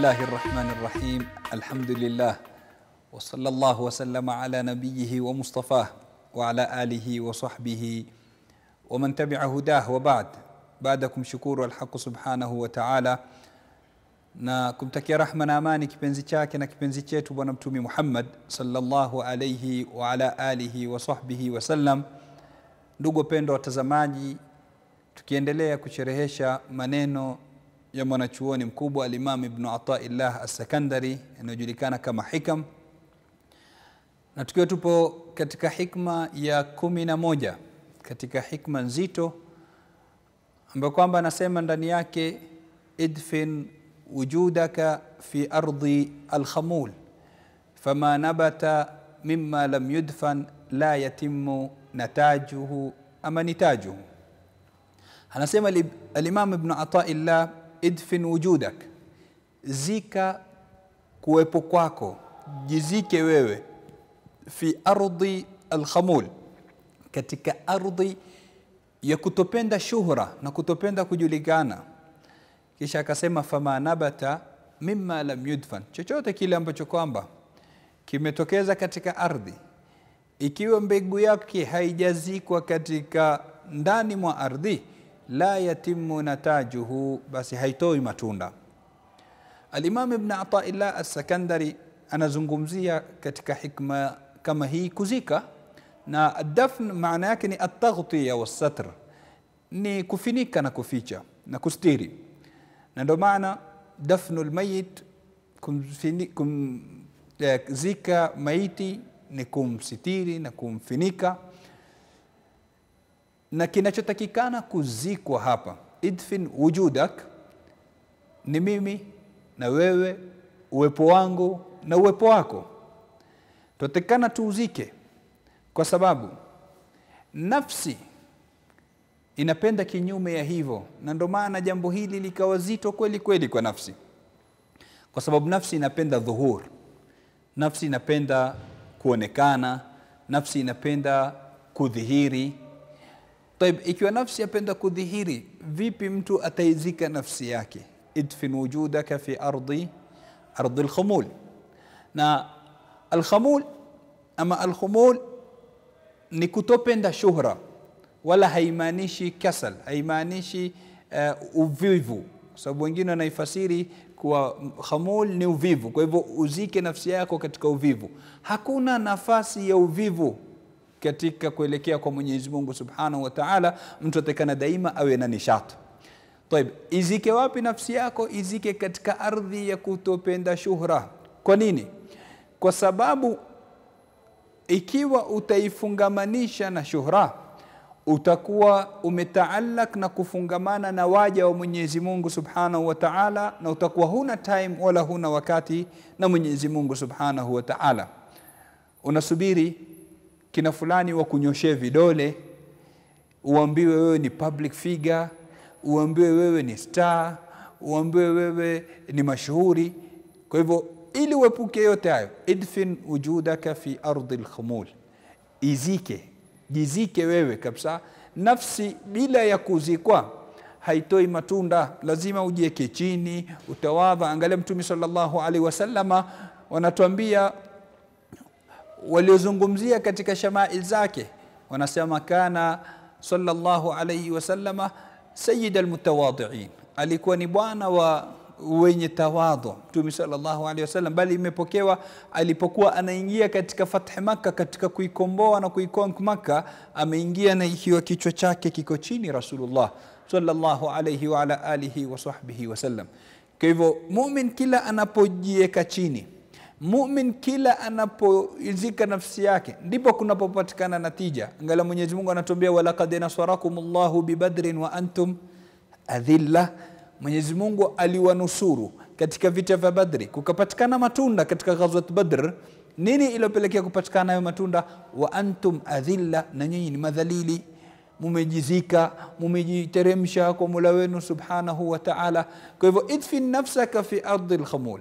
الله الرحمن الرحيم الحمد لله وصلى الله وسلم على نبيه ومصطفاه وعلى آله وصحبه ومن تبع هداه وبعد بعدكم شكور الحق سبحانه وتعالى na kumtakia rahma na amani kipenzi chake na kipenzi chetu bwana mtume Muhammad sallallahu alayhi wa ala alihi wa sahbihi wasallam. Ndugu wapendwa watazamaji, tukiendelea kusherehesha maneno ya mwanachuoni mkubwa Alimam Ibnu Ataillah Assakandari yanayojulikana kama Hikam, na tukiwa tupo katika hikma ya kumi na moja katika hikma nzito ambayo kwamba anasema ndani yake idfin wujudaka fi ardi alkhamul fama nabata mima lam yudfan la yatimu natajuhu ama nitajuhu. Anasema Alimam Ibnu Ataillah, idfin wujudak, zika kuwepo kwako, jizike wewe, fi ardi alkhamul, katika ardhi ya kutopenda shuhra na kutopenda kujulikana kisha akasema fama nabata mimma lam yudfan, chochote kile ambacho kwamba kimetokeza katika ardhi, ikiwa mbegu yake haijazikwa katika ndani mwa ardhi, la yatimu natajuhu, basi haitoi matunda. Alimam Ibn Ataillah Assakandari anazungumzia katika hikma kama hii kuzika, na dafn maana yake ni ataghtiya wassatr, ni kufinika na kuficha na kustiri na ndio maana dafnu lmayit kumzika maiti ni kumsitiri na kumfinika, na kinachotakikana kuzikwa hapa, idfin wujudak, ni mimi na wewe, uwepo wangu na uwepo wako, tutatakikana tuuzike, kwa sababu nafsi inapenda kinyume ya hivyo, na ndio maana jambo hili likawa zito kweli kweli kwa nafsi, kwa sababu nafsi inapenda dhuhur, nafsi inapenda kuonekana, nafsi inapenda kudhihiri. Taib, ikiwa nafsi yapenda kudhihiri, vipi mtu ataizika nafsi yake? idfin wujudaka fi ardi ardi alkhumul. Na alkhamul ama alkhumul ni kutopenda shuhra wala haimaanishi kasal, haimaanishi uh, uvivu, kwa sababu wengine wanaifasiri kuwa khamul ni uvivu. Kwa hivyo uzike nafsi yako katika uvivu. Hakuna nafasi ya uvivu katika kuelekea kwa Mwenyezi Mungu Subhanahu wa Ta'ala. Mtu atakana daima awe na nishati. Taib, izike wapi nafsi yako? Izike katika ardhi ya kutopenda shuhra. Kwa nini? Kwa sababu ikiwa utaifungamanisha na shuhra utakuwa umetaalak na kufungamana na waja wa Mwenyezi Mungu Subhanahu wa Ta'ala, na utakuwa huna time wala huna wakati na Mwenyezi Mungu Subhanahu wa Ta'ala. Unasubiri kina fulani wa kunyoshee vidole, uambiwe wewe ni public figure, uambiwe wewe ni star, uambiwe wewe ni mashuhuri. Kwa hivyo ili uepuke yote hayo, idfin wujudaka fi ardi alkhumul, izike jizike wewe kabisa. Nafsi bila ya kuzikwa haitoi matunda, lazima ujieke chini, utawadha. Angalia Mtume sallallahu alaihi wasallama, wanatuambia waliozungumzia katika shamail zake, wanasema kana sallallahu alaihi wasallama sayyid almutawadhiin, alikuwa ni bwana wa wenye tawadhu Mtume sallallahu alaihi wasallam, bali imepokewa alipokuwa anaingia katika fathi Makka, katika kuikomboa na kuikonk Makka, ameingia na ikiwa kichwa chake kiko chini Rasulullah sallallahu alaihi wa ala alihi wa sahbihi wasallam. Kwa hivyo mumin kila anapojiweka chini, mumin kila anapoizika nafsi yake, ndipo kunapopatikana natija. Angalia Mwenyezi Mungu anatuambia, walaqad nasarakumullahu bibadrin wa antum adhilla Mwenyezi Mungu aliwanusuru katika vita vya Badri, kukapatikana matunda katika ghazwat Badr. Nini iliyopelekea kupatikana hayo matunda? wa antum adhilla, na nyinyi ni madhalili, mumejizika, mumejiteremsha kwa Mola wenu subhanahu wa ta'ala. Kwa hivyo idfin nafsaka fi ardi alkhamul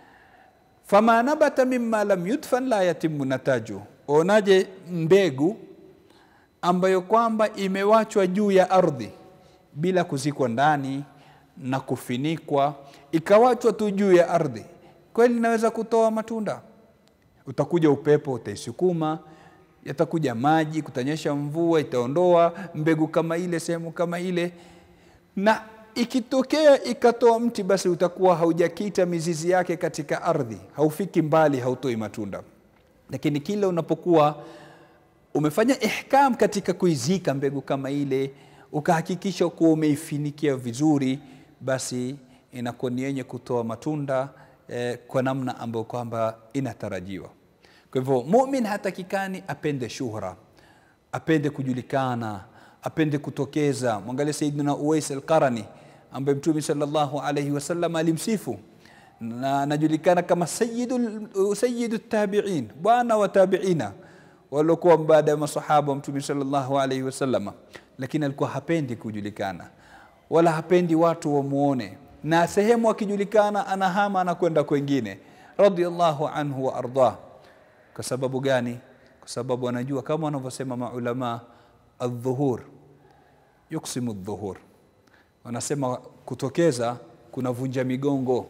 fama nabata mimma lam yudfan la yatimu nataju. Onaje mbegu ambayo kwamba imewachwa juu ya ardhi bila kuzikwa ndani na kufinikwa ikawachwa tu juu ya ardhi, kweli inaweza kutoa matunda? Utakuja upepo utaisukuma, yatakuja maji, kutanyesha mvua, itaondoa mbegu kama ile sehemu kama ile, na ikitokea ikatoa mti, basi utakuwa haujakita mizizi yake katika ardhi, haufiki mbali, hautoi matunda. Lakini kila unapokuwa umefanya ihkam katika kuizika mbegu kama ile, ukahakikisha kuwa umeifinikia vizuri, basi inakuwa ni yenye kutoa matunda eh, kwa namna ambayo kwamba inatarajiwa. Kwa hivyo mumin hatakikani apende shuhra, apende kujulikana, apende kutokeza. Mwangalie Sayyidina Uwais al-Qarani ambaye Mtume sallallahu alayhi wasallam alimsifu na anajulikana kama sayyidu sayyidu tabi'in, bwana wa tabi'ina waliokuwa baada ya masahaba wa Mtume sallallahu alayhi wasallam, lakini alikuwa hapendi kujulikana wala hapendi watu wamuone, na sehemu akijulikana anahama anakwenda kwengine, radiyallahu anhu wa ardah. Kwa sababu gani? Kwa sababu anajua kama wanavyosema maulama, aldhuhur yuksimu dhuhur, wanasema kutokeza kunavunja migongo.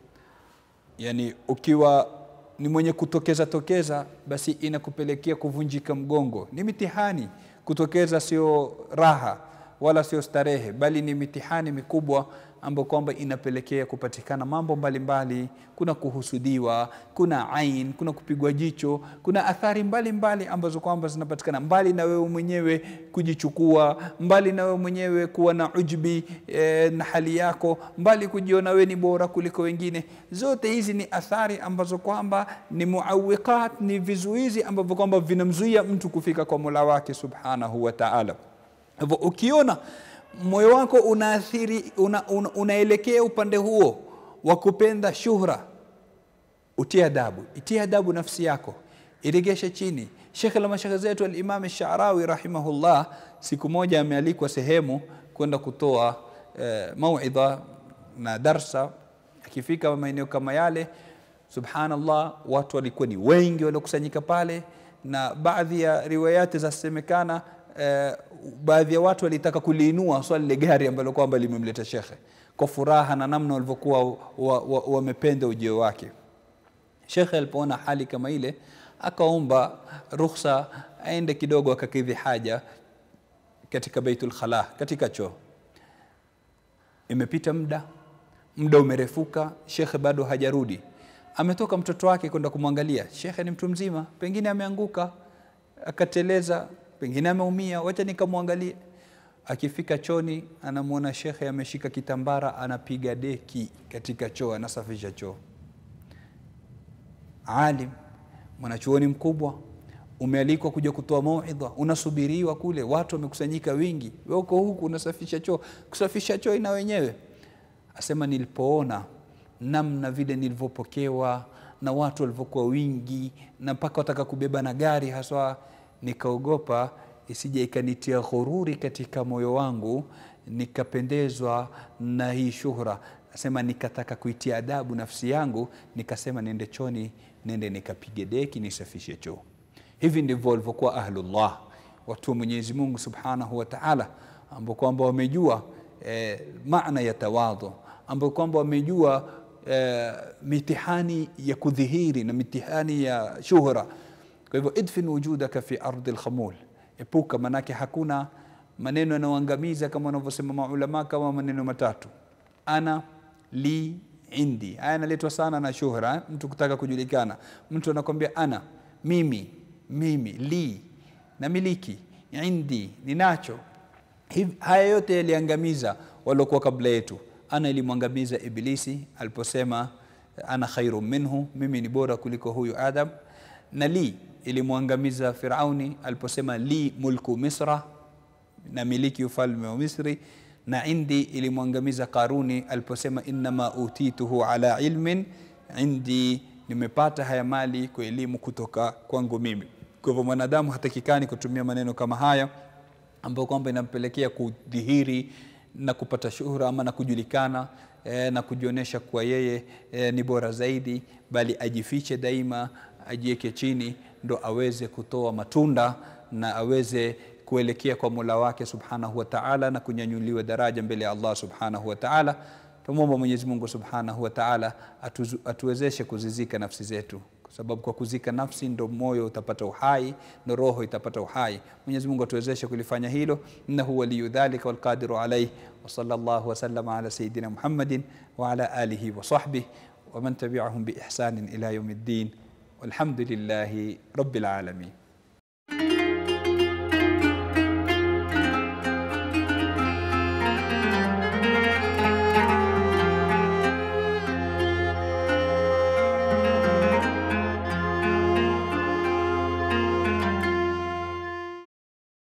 Yani ukiwa ni mwenye kutokeza tokeza, basi inakupelekea kuvunjika mgongo. Ni mitihani. Kutokeza sio raha wala sio starehe, bali ni mitihani mikubwa ambayo kwamba inapelekea kupatikana mambo mbalimbali mbali. Kuna kuhusudiwa, kuna ain, kuna kupigwa jicho, kuna athari mbalimbali mbali ambazo kwamba zinapatikana mbali na wewe mwenyewe kujichukua, mbali na wewe mwenyewe kuwa na ujbi e, na hali yako, mbali kujiona wewe ni bora kuliko wengine. Zote hizi ni athari ambazo kwamba ni muawiqat, ni vizuizi ambavyo kwamba vinamzuia mtu kufika kwa Mola wake subhanahu wa ta'ala. Hivyo ukiona moyo wako unaathiri una, una, unaelekea upande huo wa kupenda shuhra, utie adabu, itie adabu nafsi yako, iregeshe chini. Shekhe la mashekhe zetu Alimam Sharawi rahimahullah, siku moja amealikwa sehemu kwenda kutoa eh, mauidha na darsa. Akifika maeneo kama yale, subhanallah, watu walikuwa ni wengi waliokusanyika pale, na baadhi ya riwayati zasemekana eh, baadhi ya watu walitaka kuliinua swali lile gari ambalo kwamba limemleta shekhe kwa furaha na namna walivyokuwa wamependa wa, wa ujio wake. Shekhe alipoona hali kama ile, akaomba ruhusa aende kidogo akakidhi haja katika Baitul Khala, katika choo. Imepita muda, muda umerefuka, shekhe bado hajarudi. Ametoka mtoto wake kwenda kumwangalia. Shekhe ni mtu mzima, pengine ameanguka akateleza pengine ameumia, wacha nikamwangalie. Akifika choni, anamwona shekhe ameshika kitambara, anapiga deki katika choo, anasafisha choo. Alim, mwanachuoni mkubwa, umealikwa kuja kutoa mauidha, unasubiriwa kule, watu wamekusanyika wingi, wewe uko huku unasafisha choo. Kusafisha choo ina wenyewe. Asema nilipoona namna vile nilivyopokewa na watu walivyokuwa wingi, na mpaka wataka kubeba na gari haswa nikaogopa isije ikanitia ghururi katika moyo wangu nikapendezwa na hii shuhra. Asema nikataka kuitia adabu nafsi yangu, nikasema nende choni, nende nikapige deki, nisafishe choo. Hivi ndivyo walivyokuwa ahlullah, watu wa Mwenyezi Mungu subhanahu wa taala, ambao kwamba wamejua eh, maana ya tawadhu, ambao kwamba wamejua eh, mitihani ya kudhihiri na mitihani ya shuhra kwa hivyo idfin wujudaka fi ardi lkhamul, epuka, manake hakuna maneno yanayoangamiza kama wanavyosema maulama, kama maneno matatu: ana, li, indi. Haya yanaletwa sana na shuhra, mtu kutaka kujulikana. Mtu anakwambia ana, mimi, mimi, li, namiliki, indi, ninacho. Haya yote yaliangamiza waliokuwa kabla yetu. Ana ilimwangamiza Ibilisi aliposema ana khairu minhu, mimi ni bora kuliko huyu Adam, na li ilimwangamiza Firauni aliposema li mulku Misra, na miliki ufalme wa Misri, na indi ilimwangamiza Karuni aliposema innama utituhu ala ilmin indi, nimepata haya mali kwa elimu kutoka kwangu mimi. Kwa hivyo mwanadamu hatakikani kutumia maneno kama haya ambayo kwamba inampelekea kudhihiri na kupata shuhura ama na kujulikana eh, na kujionyesha kuwa yeye eh, ni bora zaidi, bali ajifiche daima, ajiweke chini ndo aweze kutoa matunda na aweze kuelekea kwa Mola wake subhanahu wa ta'ala na kunyanyuliwa daraja mbele ya Allah subhanahu wa ta'ala. tumwomba Mwenyezi Mungu Subhanahu wa Ta'ala atuzu- atuwezeshe kuzizika nafsi zetu kwa sababu kwa kuzika nafsi ndo moyo utapata uhai ndo roho itapata uhai Mwenyezi Mungu atuwezeshe kulifanya hilo innahu waliyu dhalika walqadiru alayh wa sallallahu wa sallama ala sayidina Muhammadin wa ala alihi wa sahbihi wa man tabi'ahum bi ihsanin ila yawmiddin walhamdulillahi rabbil alamin